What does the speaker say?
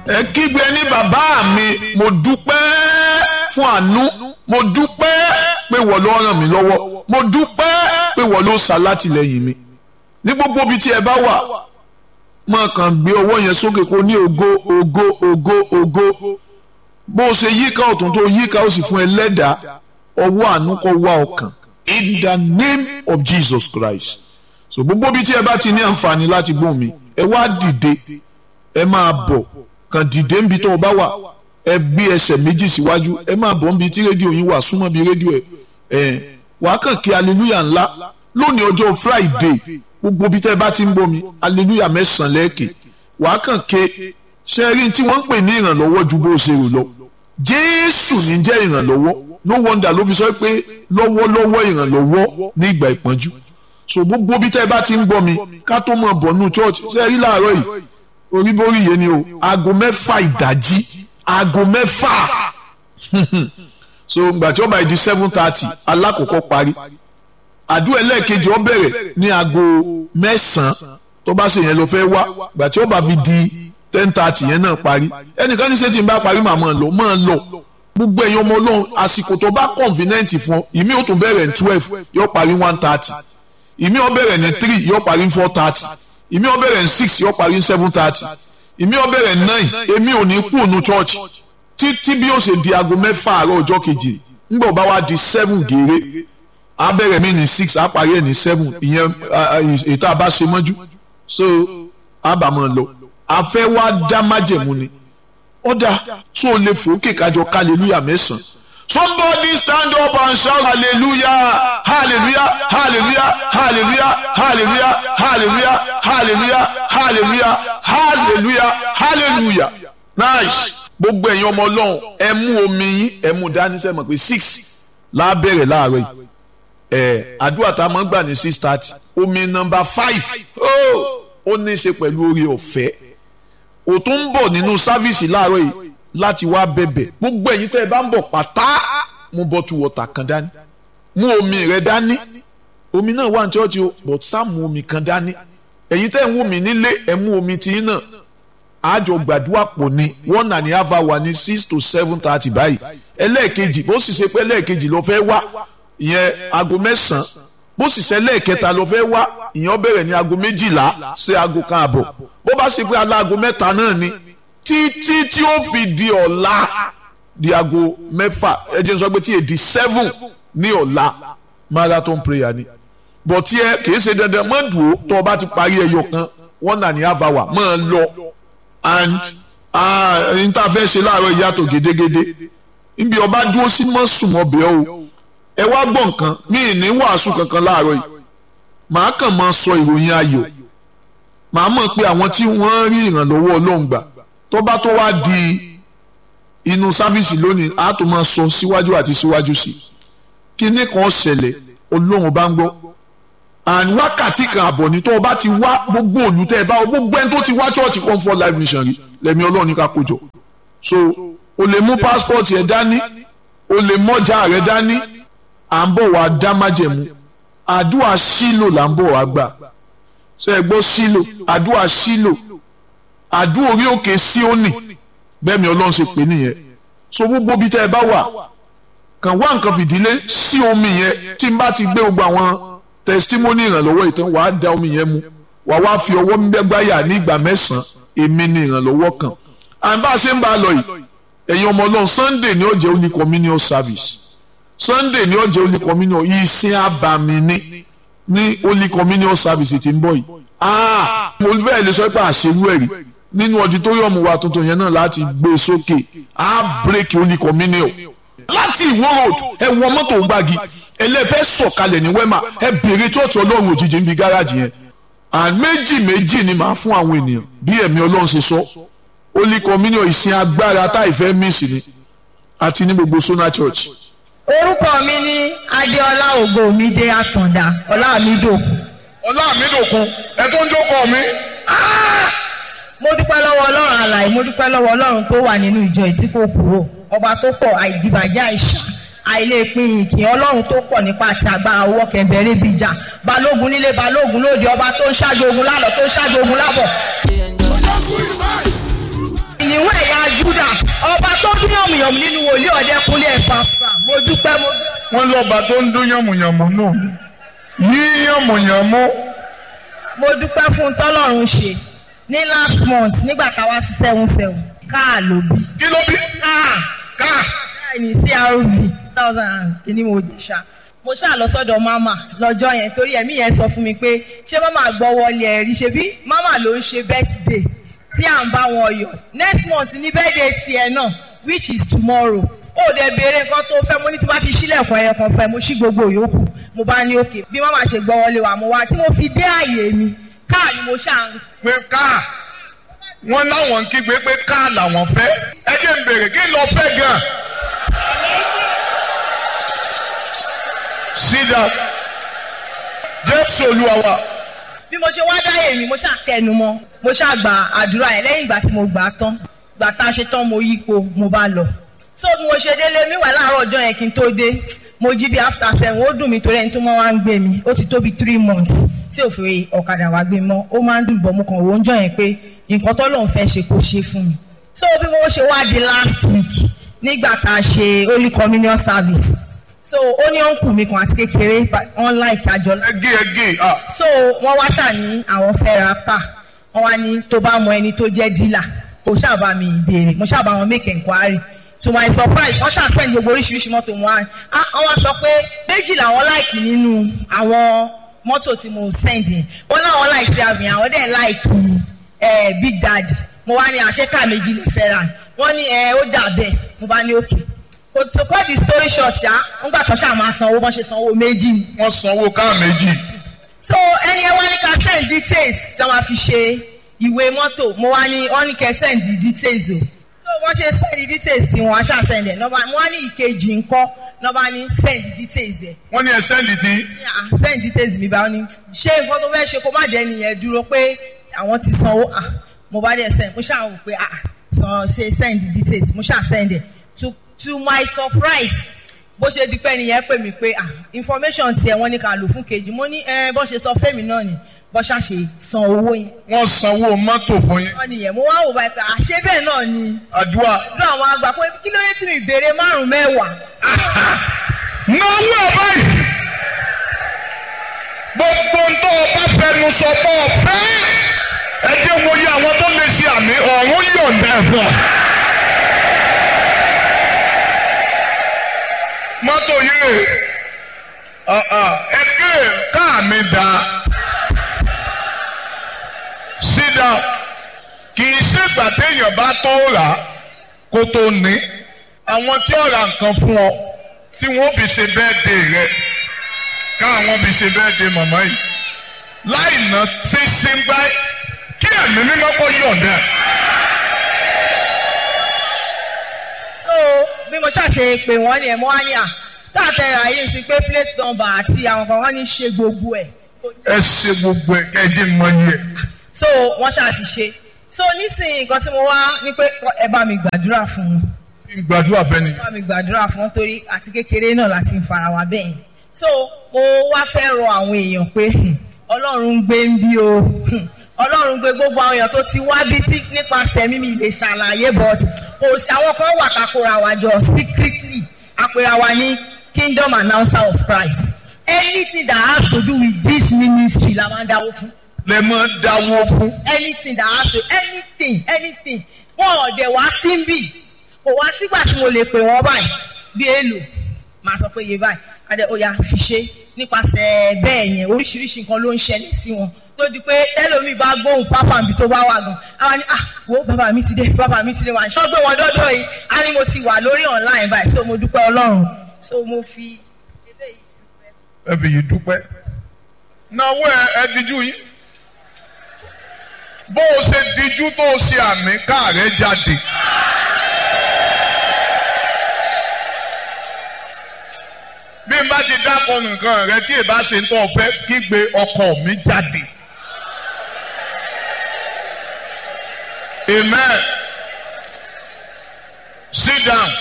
ẹ kígbe ní bàbá mi mo dúpẹ́ fún àánú mo dúpẹ́ pé wọ́n ló ràn mí lọ́wọ́ mo dúpẹ́ pé wọ́n ló ṣàlátìlẹ́yìn mi ní gbogbo ibi tí ẹ bá wà máa kàn gbé ọwọ́ yẹn sókè kó ní ògo ògo ògo ògo bó o ṣe yíká ọ̀tún tó yíká ó sì fún ẹ lẹ́dàá ọwọ́ àánú kó wá ọkàn in the name of Jesus Christ so gbogbo ibi tí ẹ bá ti ní àǹfààní láti gbóhùn mi ẹ wá dìde ẹ máa bọ̀ kàn dìde níbi tó o bá wà ẹ gbé ẹsẹ̀ méjì síwájú ẹ máa bọ̀ níbi tí rédíò yín wà súnmọ́ bí rédíò ẹ ẹ wàá kàn kí hallelujah ńlá lónìí ọjọ́ Friday gbogbo ibi tẹ́ ẹ bá ti ń bomi hallelujah mẹ́sàn-án lẹ́ẹ̀kẹ́ wàá kàn ké sẹ́rí tí wọ́n ń pè ní ìrànlọ́wọ́ ju bó ṣe rò lọ Jésù ní jẹ́ ìrànlọ́wọ́ no wonder ló fi sọ pé lọ́wọ́lọ́wọ́ ìrànlọ́wọ́ ní ìgbà ìpọ́njú so gbogbo ibi tẹ́ ẹ bá ti ń gbọ́ mi ká tó mọ̀ bọ̀ nù church sẹ́rí láàárọ̀ yìí oríborí yẹn ni o aago mẹ́fà ìdájí aago mẹ́fà so gbà tí ó bá di seven thirty alákòókò parí àdúrà ẹlẹ́ẹ̀kejì ó bẹ̀rẹ̀ ní aago mẹ́sàn-án tó bá ṣe yẹn lọ fẹ́ wá gbà tí ó bá fi di ten thirty yẹn náà parí ẹnìkan ní ṣé tí n bá parí màá máa lọ máa lọ gbogbo ẹ̀yin ọmọ ọlọ́run àsìkò tó bá convenient fún ọ ìmí ó tún bẹ̀rẹ̀ ní twelve yóò parí one thirty ìmí ó bẹ̀rẹ̀ ní three yóò parí ní four thirty ìmí ó bẹ̀rẹ̀ ní six yóò parí ní seven thirty ìmí ó bẹ̀rẹ̀ ní nine èmi ò ní kú ònú church títí bí ó ṣe di aago mẹ́fà àárọ̀ ọjọ́ kejì ńgbà ó bá wá di seven gèrè a bẹ̀rẹ̀ mí ní six a parí ẹ̀ ní seven ìyẹn ètò àbá ṣe mọ́jú so a bá máa lọ a fẹ́ wá dá májẹ̀mú ni ọ̀dà tó o lè fòókè kájọ hallelujah mẹ́sàn-án somebody stand up and shout hallelujah hallelujah hallelujah hallelujah hallelujah hallelujah hallelujah hallelujah hallelujah hallelujah nice gbogbo ẹ̀yin ọmọ ọlọ́run ẹ mú omi yín ẹ mú dání sẹ́mọ̀ pé six lábẹ́rẹ̀ láàárọ̀ yìí ẹ̀ àdúrà tá a máa ń gbà ní six thirty omi nọmba five ó ní í ṣe pẹ̀lú oore ọ̀fẹ́ ò tún ń bọ̀ nínú sáfíìsì láàárọ̀ yìí láti wá bẹ̀bẹ̀ gbogbo ẹ̀yin tẹ́ ẹ bá ń bọ̀ pátá mú bọ́tù wọ̀tà kan dání mú omi rẹ dání omi náà wà ní chọ́ọ̀chì o but sá mú omi kan dání ẹ̀yin tẹ́ ń wò mí nílé ẹ̀ mú omi tiyín náà àjọ gbàdúrà pò ní one and a half hour ní six to seven thirty báyìí ẹlẹ́ẹ̀kejì bó sì ṣe pé ẹlẹ́ẹ̀kejì ló fẹ́ wá ìyẹn aago mẹ́sàn-án bó sì ṣe ẹlẹ́ẹ̀kẹta ló fẹ́ wá ìyẹn bẹ̀rẹ̀ ní aago méjìlá sí aago kan àbọ̀ bó bá ṣe pé aláago mẹ́ta náà ni títí tí ó fi di ọ̀la di aago mẹ́fà ẹ jẹ́ n sọ pé tí èdè seven ní ọ̀la marathon prayer ni bọ̀ tí ẹ kìí ṣe dandan mọ́ dùn ó tó o bá ti parí ẹyọ kan one and a half hour mọ́ ẹ lọ and n ta fẹ́ ṣe láàárọ̀ ìyàtọ̀ gédégédé níbi ọba dúró sí mọ́ sùn ọbẹ̀ o ẹ wá gbọ́ nǹkan mí ní wàásù kankan láàárọ̀ yìí màá kàn máa sọ ìròyìn ayọ̀ màá mọ̀ pé àwọn tí wọ́n rí ìrànlọ́wọ́ ọlọ́run gbà tó bá tó wá di inú sáfíìsì lónìí á tó máa sọ síwájú àti síwájú sí kíní kan ṣẹlẹ̀ ọlọ́run bá ń gbọ́ and wákàtí kan àbọ̀ ní tó o bá ti wá gbogbo òlù tẹ́ ẹ bá gbogbo ẹni tó ti wá church comfort life mission rí lẹ́mi ọlọ́run ní ká kójọ so o lè mú passport yẹn dání o lè mọ́jà rẹ dání à ń bọ̀ wá dá májẹ̀mú àdúrà sílò là ń bọ̀ wá gbà ṣe é gbọ́ sílò àdúrà sílò àdúrà orí òkè síónì bẹ́ẹ̀ mi ọlọ́run ṣe pè nìyẹn so gbogbo bí tẹ́ ẹ bá wà kàn wá nǹkan fìdílé sí omi yẹn tí n bá ti gbé gbogbo àwọn testimony ìrànlọ́wọ́ ìtàn wàá da omi yẹn mu wàá wá fi ọwọ́ mẹ́gbáyà ní ìgbà mẹ́sàn-án èmi ni ìrànlọ́wọ́ kan à ń bá a ṣe ń bá a lọ yìí ẹ̀yin ọmọ ọlọ́run Sunday ni ó jẹ́ only communion service Sunday ni ó jẹ́ only communion ìsìn àbàmì ní ní only communion service ti ń bọ̀ yìí ah mo fẹ́ lè sọ pé àṣewú ẹ̀rí nínú auditorium wa tuntun yẹn náà láti gbé e sókè á break only communion láti ìwó road ẹ wọ mọ́tò gbági ẹlẹ́fẹ́ sọ̀kalẹ̀ ní wema ẹ bèrè church ọlọ́run òjijì ń bi gáràjì yẹn and méjì méjì ni màá fún àwọn ènìyàn bí ẹ̀mí ọlọ́run ṣe sọ only communion ìsìn agbára táìfẹ́ miss ni àti ní gbogbo sona church. orúkọ mi ní adéọlá ògòmídé àtàndá ọlámídòkun. ọlámídòkun ẹ tó ń jókòó mi. mo dúpẹ́ lọ́wọ́ ọlọ́run àlàyé mo dúpẹ́ lọ́wọ́ ọlọ́run tó wà nínú ìjọ ìtí kò kúrò ọba tó pọ̀ àìdìbàjẹ́ àìsàn àìlèpin ìkìn ọlọ́run tó pọ̀ nípa àti agbára owó kẹ̀mbẹ̀rẹ̀ bíjà balógun nílé balógun lóde ọba tó ń ṣáájú ogun lálọ́ tó ń ṣáájú ogun lábọ̀. ìníwọ̀n yànmùyànmù nínú wòlíì ọ̀dẹ́kunlé ẹ̀fà mo dúpẹ́ mo wọ́n lọ́ba tó ń dún yànmùyànmù náà yí yànmùyànmù mo dúpẹ́ fún tọ́lọ́run ṣe ní last month nígbà táwa sí seven seven káà ló bí kí ló bí káà ká káà ní crv thousand and kìíní mo dé ṣá mo ṣáà lọ sọ́dọ̀ mama lọ́jọ́ yẹn torí ẹ̀mí yẹn sọ fún mi pé ṣé mama gbọ́ wọlé ẹ̀rí ṣe bí mama ló ń ṣe birthday tí à ń bá wọn yọ next month ní birthday tiẹ̀ náà which is tomorrow ó dẹ̀ béèrè nǹkan tó fẹ́ mo ní tí bá ti ṣílẹ̀kùn ẹyọ kan fẹ́ mo ṣí gbogbo yòókù mo bá ní òkè bí mama ṣe gbọ́ wọlé wa mo wá tí mo fi dé àyè mi káà ni mo ṣáà ń pé ká wọ́n láwọn ń kígbe pé ká làwọn fẹ́ ẹ jẹ́ ń bèrè kí lọ fẹ́ gan. sídà jésù olúwa wa bí mo ṣe wá dáyé mi mo ṣáà kẹnu mọ́ mo ṣáà gba àdúrà yẹn lẹ́yìn ìgbà tí mo gbà á tán gbà tá a ṣe tán mo yípo mo bá lọ so bí mo ṣe délé mi wà láàárọ̀ ọjọ́ yẹn kí n tó dé mo jí bí after seven ó dùn mí torí ẹni tó máa wá ń gbé mi ó ti tó bí three months tí ò fi ọ̀kadà wá gbé mọ́ ó máa ń dùn bọ̀ mo kàn wò ó ń jọ yẹn pé nǹkan tó lóun fẹ́ ṣe kó ṣe fún mi so bí mo ṣe wá di last week nígbà tá a ṣe holy communion service so ó ní ọ̀nkù mi kan àti kékeré wọn láìka àjọ ẹgé ẹgé ah so wọ́n wá ṣàní àwọn fẹ́ ra pa wọ́n wá ní tó bá mọ ẹni tó jẹ́ dílà kò ṣàbà mi ìbéèrè mo ṣàbà wọn make enquiry to my surprise wọ́n ṣàṣẹ́ni gbogbo oríṣiríṣi mọ́tò wọn á wọ́n wá sọ pé méjì làwọn láìkì nínú àwọn mọ́tò tí mo send yẹn wọ́n láwọn láìkì sí àmì àwọn dẹ̀ láìkì big daddy mo wá ní àṣekà méjì lè fẹ́ ra wọ́n ní ó dà bẹ́ẹ̀ mo bá ní òkè kò tó cut the story short ṣá ńgbà tó ṣáà máa sanwó bọ́n ṣe sanwó méjì ni wọ́n sanwó ká méjì so ẹni ẹ wá ní ká send details tí wọ́n fi ṣe ìwé mọ́tò mo wá ní wọ́n ní kẹ́ send details o so wọ́n ṣe send details tí wọ́n á ṣáà send ẹ̀ nọ́ba mo wá ní ìkejì ńkọ́ nọ́ba ní send details ẹ̀ wọ́n ní ẹ sẹ́ndì tí ah send details mi báwọn ní ṣé nǹkan tó fẹ́ ṣe kó má jẹ́ nìyẹn dúró pé àwọn ti sanwó ah mo bá dẹ̀ send mo ṣáà wò pé ah san ṣe send details mo ṣáà send ẹ̀ to to my surprise bó ṣe di pé nìyẹn pè mí pé ah information tiẹ̀ wọ́n ní ká lò fún kejì mo ní ẹ bó ṣe sọ fẹ́mi náà ni bó ṣàṣe san owó yẹn wọ́n sanwó mọ́tò fún yín wọ́n nìyẹn mo wá wò báyìí pé àṣé bẹ́ẹ̀ náà ni àdúrà lọ àwọn àgbà pé kí ló dé tí mi béèrè márùn mẹ́wàá náwó báyìí gbogbo ń tó o bá fẹnu sọ pé ọ̀fẹ́ ẹ jẹ́ wo yẹ àwọn tó lè ṣe àmì ọ̀run yọ̀ǹda ẹ̀fọ́. mọ́tò yìí ẹgbẹ́ káà mi dá sídà kì í ṣègbà téèyàn bá tó rà á kó tó ní àwọn tí ó ra nǹkan fún ọ tí wọ́n fi ṣe bẹ́ẹ̀dé rẹ káwọn fi ṣe bẹ́ẹ̀dé màmá yìí láì ná ṣe ṣe ń gbá kí ẹ̀mí mímọ́ kó yọ̀ǹda. so bí mo ṣàṣe pé wọ́n ní ẹ̀ mọ́ wá ní à táàtẹ̀ ayé sí pé plate number àti àwọn kan wọ́n ní ṣe gbogbo ẹ̀ ẹ ṣe gbogbo ẹ kẹjẹ mọ yẹ. so wọ́n ṣáà ti ṣe so nísìnyí nǹkan tí mo wá ní pé ẹ bá mi gbàdúrà fún un kí n gbàdúrà fẹ́ ni. bá mi gbàdúrà fún un torí àti kékeré náà láti ń fara wa bẹ́ẹ̀ so mo wá fẹ́ rọ àwọn èèyàn pé hmm, ọlọ́run ń gbé ń bí o hmm, ọlọ́run gbé gbogbo àwọn èèyàn tó ti wá bí tí nípasẹ̀ mímí lè ṣàlàyé but kò sí àwọn kan wà kakora wa jọ secretly àpèrà wa ní kingdom announcer of Christ anything that has to do with this ministry la máa ń dáwó fún lè mọ dáwọ́ fún. anything that has to anything anything wọn ò dẹ̀ wá sí ń bì kò wá sígbà tí mo lè pè wọ́n báyìí bí èlò màá sọ pé iye báyìí adé oya fi ṣe nípasẹ̀ bẹ́ẹ̀ yẹn oríṣiríṣi nǹkan ló ń ṣẹlẹ̀ sí wọn tó di pé tẹ́lómi bá gbóhùn pápá mi tó bá wà gan àwa ni ah wo bàbá mi ti dé bàbá mi ti dé wà ní sọ́gbé wọn dọ́dọ̀ yìí á ní mo ti wà lórí online báyìí so mo dúpẹ́ ọlọ́run so mo fi eléyìí dúpẹ́. ẹ fi yìí dúpẹ́. náwó ẹ ẹ díjú yín. bó o ṣe díjú tó o ṣe àmì káàrẹ́ jáde. bí n bá ti dákọ nǹkan rẹ tí ì bá ṣe ń tọ́ ọ fẹ́ kígbe ọkọ mi jáde. amen sit down